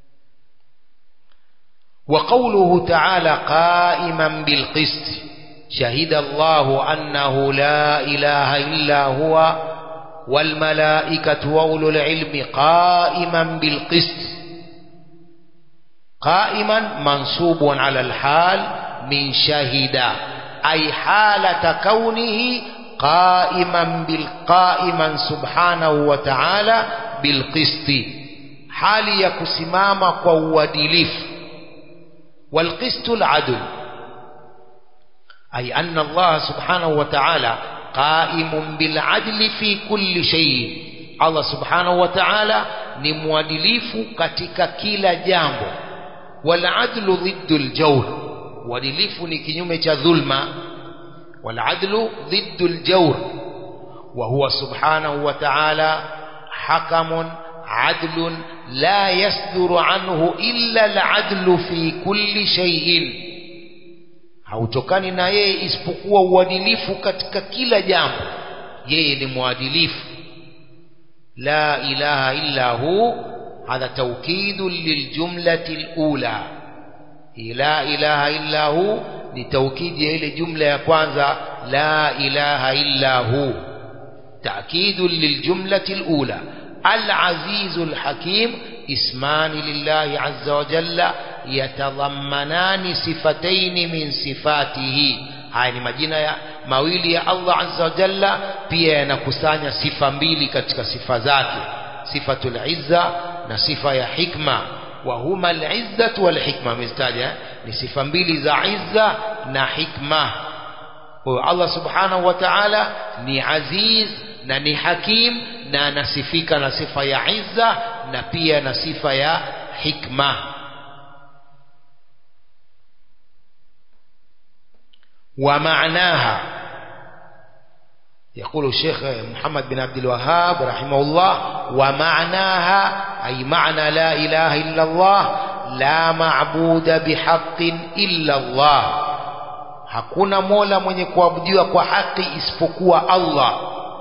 wa qawluhu ta'ala qa'iman bil qist شهد الله أنه لا إله إلا هو والملائكة وأولو العلم قائما بالقسط قائما منصوب على الحال من شهد أي حالة كونه قائما بالقائما سبحانه وتعالى بالقسط حال يكسمام قوادلف والقسط العدل أي أن الله سبحانه وتعالى قائم بالعدل في كل شيء الله سبحانه وتعالى ni mwadilifu katika kila jambo waladlu dhiddu ljawr uadilifu ni kinyume cha dhulma waladlu dhiddu ljawr wa huwa subhanahu wa ta'ala hakamun adlun la yasduru anhu illa aladlu fi kulli shay'in hautokani na yeye isipokuwa uadilifu katika kila jambo yeye ni mwadilifu la ilaha illa hu hadha tawkidu liljumlati alula la ilaha illa hu ni taukidi ya ile jumla ya kwanza la ilaha illa hu تأكيد للجملة الأولى العزيز الحكيم اسمان لله عز وجل يتضمنان صفتين من صفاته haya ni majina ya mawili ya Allah azza wa jalla pia yanakusanya sifa mbili katika sifa zake sifatul izza na sifa ya hikma wa huma al-izzatu wal hikma amezitaja ni sifa mbili za izza na hikma kwa Allah subhanahu wa ta'ala ni aziz na ni hakim na anasifika na sifa ya izza na pia na sifa ya hikma ومعناها يقول الشيخ محمد بن عبد الوهاب رحمه الله ومعناها أي معنى لا إله إلا الله لا معبود بحق إلا الله hakuna mola mwenye kuabudiwa kwa haki isipokuwa Allah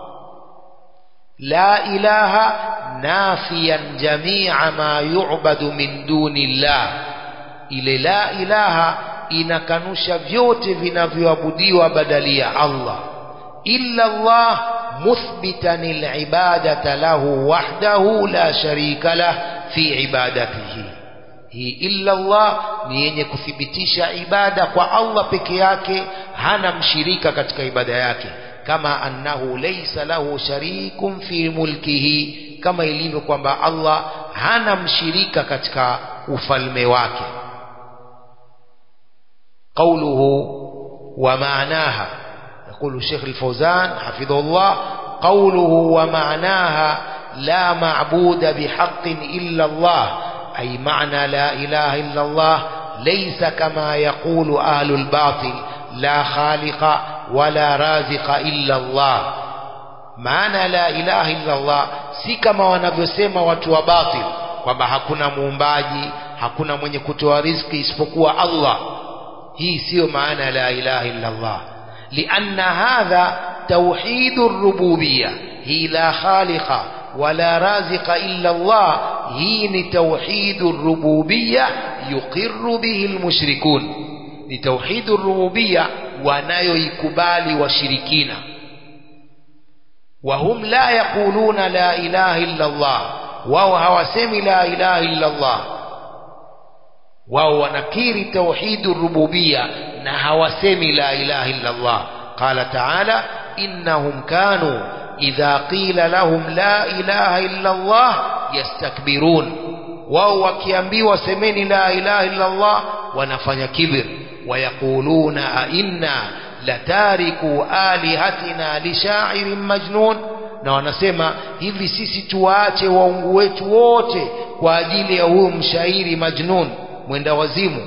la ilaha nafiyan jamia ma yu'badu min duni llah ile la ilaha inakanusha vyote vinavyoabudiwa badali ya Allah illa Allah muthbitan alibadata lahu wahdahu la sharika lah fi ibadatihi hii illa Allah ni yenye kuthibitisha ibada kwa Allah peke yake hana mshirika katika ibada yake kama annahu laysa lahu sharikun fi mulkihi kama ilivyo kwamba Allah hana mshirika katika ufalme wake قوله ومعناها يقول الشيخ الفوزان حفظه الله قوله ومعناها لا معبود بحق إلا الله أي معنى لا إله إلا الله ليس كما يقول أهل الباطل لا خالق ولا رازق إلا الله معنى لا إله إلا الله si kama wanavyosema watu wa batil kwamba hakuna muumbaji hakuna mwenye kutoa riziki isipokuwa Allah hii siyo maana la ilaha illa Allah lianna hadha توحيد الربوبية هي لا خالق ولا رازق إلا الله هي توحيد الربوبية يقر به المشركون لتوحيد الربوبية wanayoikubali washirikina wahum la yaquluna la ilaha illa Allah wao hawasemi la ilaha illa Allah wao wanakiri tauhidu rububia na hawasemi la ilaha illa Allah qala ta'ala innahum kanu idha qila lahum la ilaha illa Allah yastakbirun wao wakiambiwa semeni la ilaha illa Allah wanafanya kibir wayaquluna a inna latariku alihatina lishairin majnun na wanasema hivi sisi tuwaache waungu wetu wote kwa ajili ya huyu mshairi majnun mwenda wazimu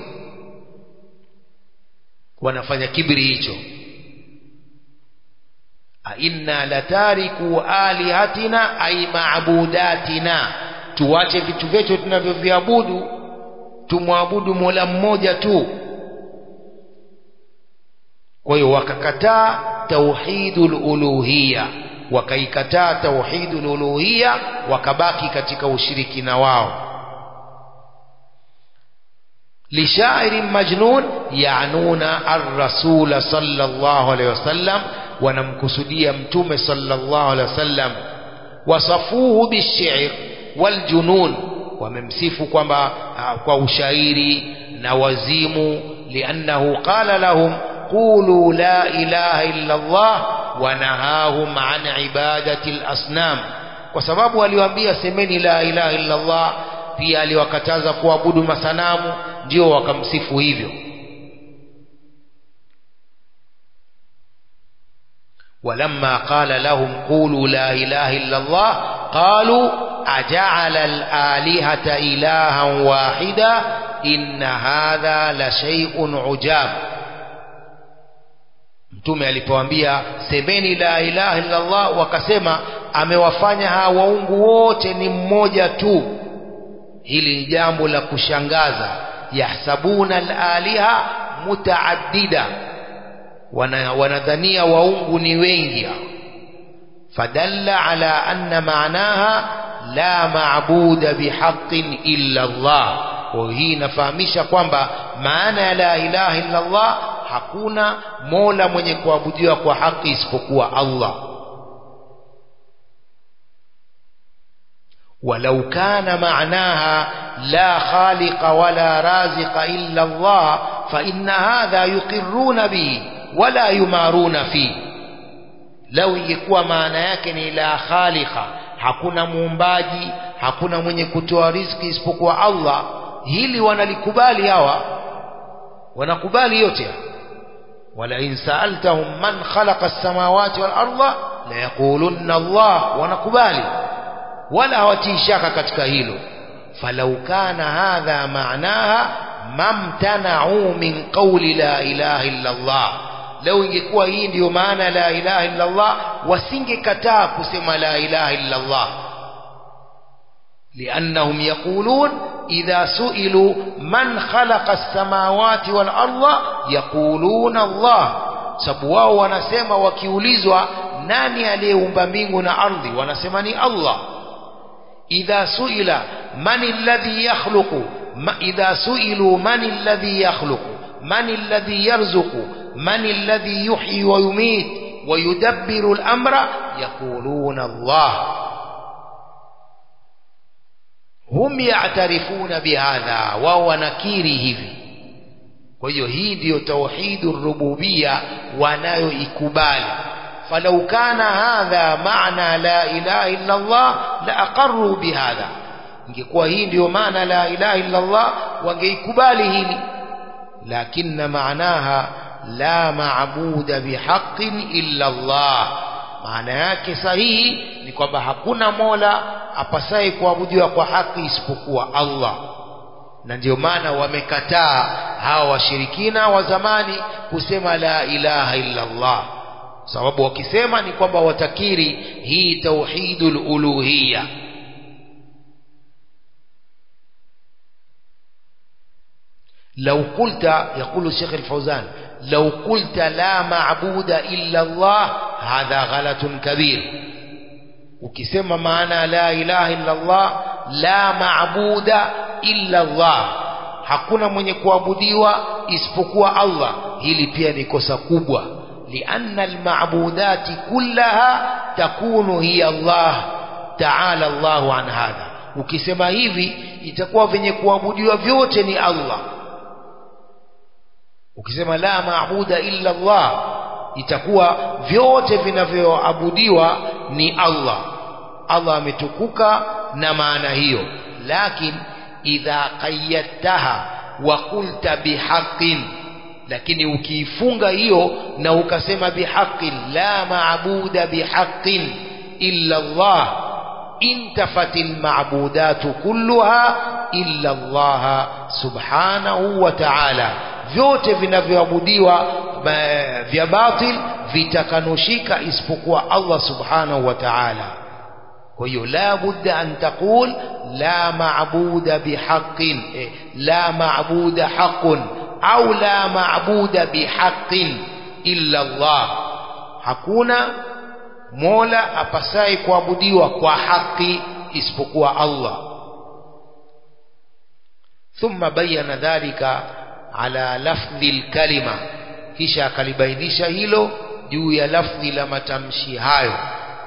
wanafanya kibri hicho inna latariku alihatina ay maabudatina tuwache vitu vyetu tunavyoviabudu tumwabudu mola mmoja tu kwa hiyo wakakataa tauhidul uluhiyya wakaikataa tauhidul uluhiyya wakabaki katika ushirikina wao لشاعر مجنون يعنون الرسول صلى الله عليه وسلم ونمكسديا متوم صلى الله عليه وسلم وصفوه بالشعر والجنون وممسفوا كما كوشاعري نوزيم لأنه قال لهم قولوا لا إله إلا الله ونهاهم عن عبادة الأصنام kwa sababu aliwaambia semeni la ilaha illa Allah pia aliwakataza kuabudu masanamu ndio wakamsifu hivyo ولما قال لهم قولوا لا إله إلا الله قالوا أجعل الآلهة إلها واحدا إن هذا لشيء عجاب mtume alipoambia semeni la ilaha illa Allah wakasema amewafanya hawa waungu wote ni mmoja tu hili ni jambo la kushangaza yahsabuna alaliha mutaaddida wana wanadhania waungu ni wengi hao fadalla ala anna maanaha la maabuda bihaqqin illa Allah kwa hii inafahamisha kwamba maana ya la ilaha illa Allah hakuna mola mwenye kuabudiwa kwa haki isipokuwa Allah ولو كان معناها لا خالق ولا رازق إلا الله فإن هذا يقرون به ولا يمارون فيه لو يكون maana yake ni la khaliqa hakuna muumbaji hakuna mwenye kutoa riziki isipokuwa Allah hili wanalikubali hawa wanakubali yote wala in sa'altahum man khalaqa as-samawati wal arda la yaqulunna Allah wanakubali wala hawatii shaka katika hilo falau kana hadha maanaha mamtana'u min qawli la ilaha illa Allah lau ingekuwa hii ndiyo maana la ilaha illa Allah wasingekataa kusema la ilaha illa Allah لأنهم يقولون إذا سئلوا من خلق السماوات والأرض يقولون الله sababu wao wanasema wakiulizwa nani aliyeumba mbingu na ardhi wanasema ni Allah idha suila man alladhi yakhluqu idha suilu man alladhi yakhluqu man alladhi yarzuqu man alladhi yuhyi wa yumit wa yudabbiru al-amra yaquluna Allah hum ya'tarifuna bihadha wao wanakiri hivi kwa hiyo hii ndiyo tauhidur rububia wanayoikubali falau kana hadha maana la ilaha illa Allah la aqarru bihadha ingekuwa hii ndiyo maana la ilaha illa Allah wangeikubali hili lakini maanaha la maabuda bihaqqin illa Allah maana yake sahihi ni kwamba hakuna mola apasaye kuabudiwa kwa haki isipokuwa Allah na ndio maana wamekataa hawa washirikina wa zamani kusema la ilaha illa Allah sababu wakisema ni kwamba watakiri hii tauhidul uluhiyya لو قلت يقول الشيخ الفوزان لو قلت لا معبود إلا الله هذا غلط كبير ukisema maana la ilaha illa Allah la maabuda illa Allah hakuna mwenye kuabudiwa isipokuwa Allah hili pia ni kosa kubwa lianna almaabudati kullaha takunu hiya Allah ta'ala Allahu an hadha ukisema hivi itakuwa venye kuabudiwa vyote ni Allah ukisema la maabuda illa Allah itakuwa vyote vinavyoabudiwa ni Allah Allah ametukuka na maana hiyo lakini idha qayyadtaha wa qulta bihaqqin lakini ukiifunga hiyo na ukasema bihaqqin la maabuda bihaqqin illa Allah intafatil maabudatu kulluha illa Allah subhanahu wa ta'ala vyote vinavyoabudiwa vya batil vitakanushika isipokuwa Allah subhanahu wa ta'ala kwa hiyo la budda an taqul la maabuda bihaqqin eh, la maabuda haqqun au la maabuda bihaqqin illa Allah hakuna mola apasaye kuabudiwa kwa haki isipokuwa Allah thumma bayyana dhalika ala lafdhi lkalima kisha akalibainisha hilo juu ya lafdhi la matamshi hayo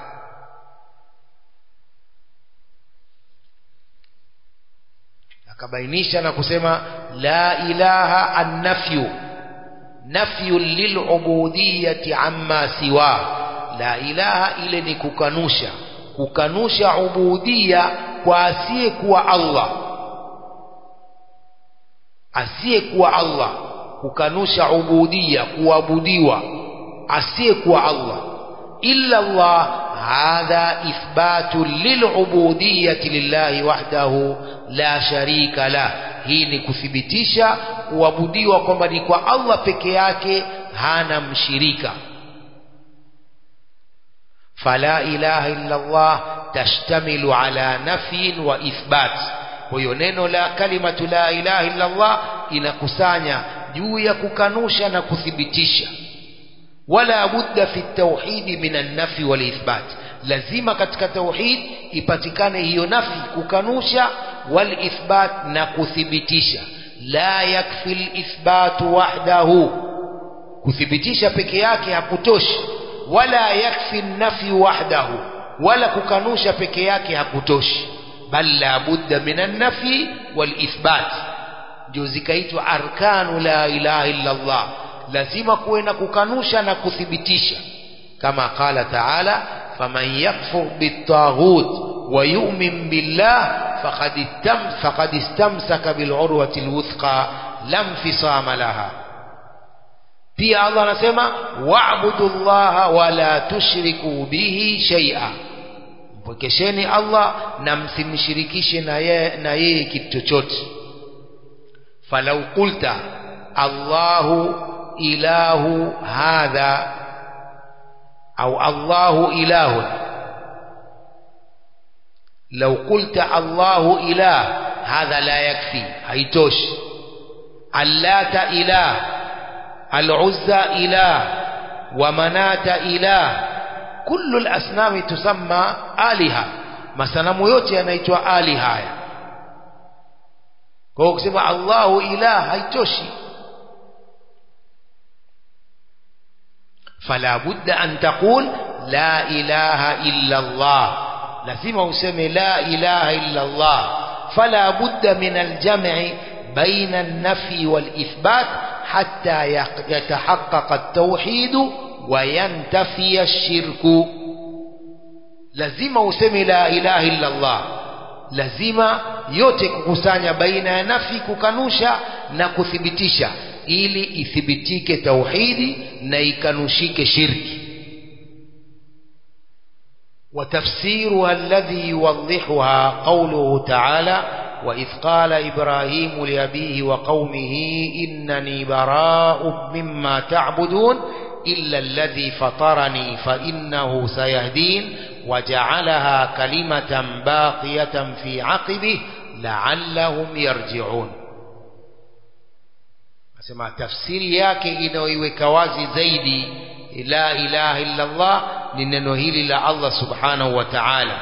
akabainisha na kusema la ilaha annafyu nafyu lilubudiyati amma siwa la ilaha ile ni kukanusha kukanusha ubudia kwa asiyekuwa Allah asiyekuwa Allah kukanusha ubudia kuabudiwa asiyekuwa Allah illa Allah hadha ithbatu lilubudiyati lillahi wahdahu la sharika la hii ni kuthibitisha kuabudiwa kwamba ni kwa Allah peke yake hana mshirika fala ilaha illa Allah tashtamilu ala nafyin wa ithbat kwa hiyo neno la kalimatu la ilaha illa Allah inakusanya juu ya kukanusha na kuthibitisha wala budda fi tauhidi min an-nafi wal ithbat lazima katika tauhid ipatikane hiyo nafi kukanusha wal ithbat na kuthibitisha la yakfi al-ithbatu wahdahu kuthibitisha peke yake hakutoshi wala yakfi an-nafi wahdahu wala kukanusha peke yake hakutoshi bal la budda min an-nafi wal ithbat ndio zikaitwa arkanu la ilaha illa Allah lazima kuwe na kukanusha na kuthibitisha kama qala taala faman yakfur bitaghut wa yu'min billah faqad istam faqad istamsaka bil urwati alwuthqa lam fisama laha pia Allah anasema wa'budu llaha wa la tushriku bihi shay'a mpokesheni Allah na msimshirikishe na yeye na yeye kitu chochote falau qulta Allahu ilahu hadha au Allahu ilahun لو قلت الله إله هذا لا يكفي هيتوش اللات إله العزى إله ومنات إله كل الأصنام تسمى آلهة masanamu yote yanaitwa ali haya kwa hiyo kusema Allahu ilah haitoshi fala budda an taqul la ilaha illa Allah lazima useme la ilaha illa Allah fala budda min aljam'i baina an-nafi wal-ithbat hatta yatahaqqaqa at-tauhid wa yantafi ash-shirku lazima useme la ilaha illa Allah lazima yote kukusanya baina ya nafi kukanusha na kuthibitisha ili ithibitike tauhidi na ikanushike shirki وتفسيرها الذي يوضحها قوله تعالى وإذ قال إبراهيم لأبيه وقومه إنني براء مما تعبدون إلا الذي فطرني فإنه سيهدين وجعلها كلمة باقية في عقبه لعلهم يرجعون asema tafsiri yake inayoiweka wazi zaidi la ilaha illa Allah ni neno hili la Allah subhanahu wa ta'ala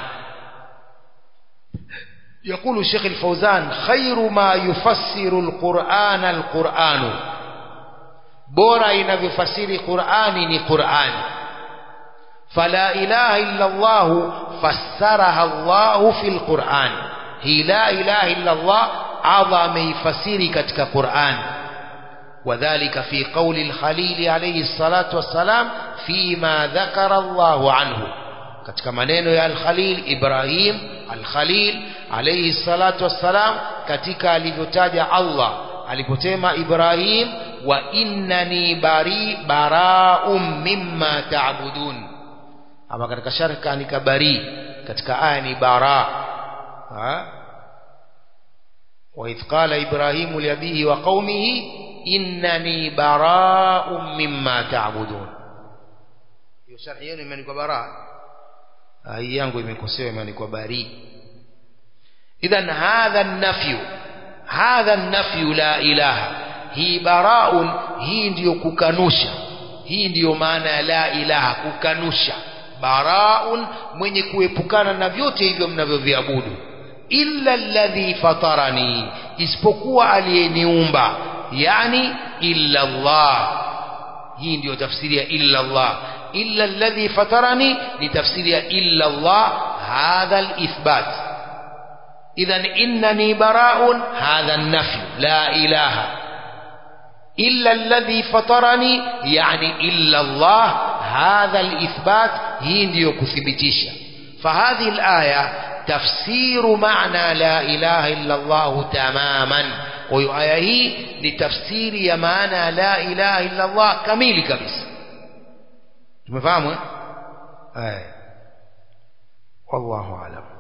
يقول الشيخ الفوزان خير ما يفسر القرآن القرآن بورا ينفسر قرآن ni قرآن فلا إله إلا الله فسرها الله في القرآن هي لا إله إلا الله أعظم يفسر كتك قرآن وذلك في قول الخليل عليه الصلاة والسلام فيما ذكر الله عنه katika maneno ya al-Khalil Ibrahim al-Khalil alayhi salatu wassalam katika alivyotaja Allah aliposema Ibrahim wa innani bari bara'um mimma ta'budun ama katika sharh kaandika bari katika aya ni bara ha wa idh qala Ibrahim li abihi wa qaumihi innani bara'um mimma ta'budun hiyo sharhi yenu imeandikwa bara hii yangu imekosewa imeandikwa bari idhan hadha an-nafyu hadha an-nafyu la ilaha hii bara'un hii ndiyo kukanusha hii ndiyo maana ya la ilaha kukanusha bara'un mwenye kuepukana na vyote hivyo mnavyoviabudu illa alladhi fatarani isipokuwa aliyeniumba yani illa Allah hii ndiyo tafsiri ya illa Allah illa alladhi fatarani ni tafsiri ya illa Allah hadha alithbat idhan innani bara'un hadha an-nafy la ilaha illa alladhi fatarani yani illa Allah hadha alithbat hii ndiyo kuthibitisha فهذه الآية تفسير معنى لا إله إلا الله تماما وآية هي لتفسير يا معنى لا إله إلا الله كميل كبس تمفهموا؟ آية والله أعلم